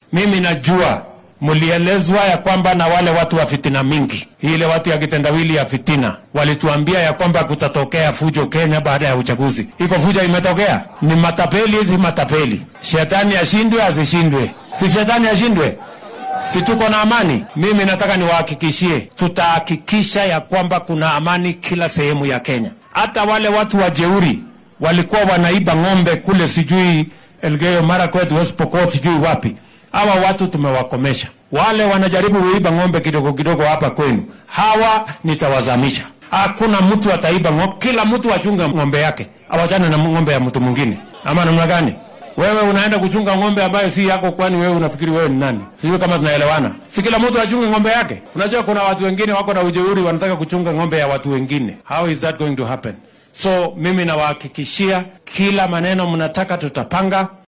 Mimi najua mlielezwa ya kwamba na wale watu wa fitina mingi, ile watu ya kitendawili ya fitina walituambia ya kwamba kutatokea fujo Kenya baada ya uchaguzi. Iko fujo imetokea? Ni matapeli hizi matapeli. Shetani ashindwe asishindwe? Si shetani ashindwe? si tuko na amani? Mimi nataka niwahakikishie, tutahakikisha ya kwamba kuna amani kila sehemu ya Kenya. Hata wale watu wajeuri walikuwa wanaiba ng'ombe kule, sijui Elgeyo Marakwet, West Pokot, sijui wapi. Hawa watu tumewakomesha. Wale wanajaribu kuiba ng'ombe kidogo kidogo hapa kwenu, hawa nitawazamisha. Hakuna mtu ataiba ng'ombe, kila mtu achunge ng'ombe yake, awachane na ng'ombe ya mtu mwingine. Ama namna gani? Wewe unaenda kuchunga ng'ombe ambayo si yako, kwani wewe unafikiri wewe ni nani? Sijui kama tunaelewana. Si kila mtu achunge ng'ombe yake. Unajua kuna watu wengine wako na ujeuri, wanataka kuchunga ng'ombe ya watu wengine. How is that going to happen? So mimi nawahakikishia, kila maneno mnataka tutapanga,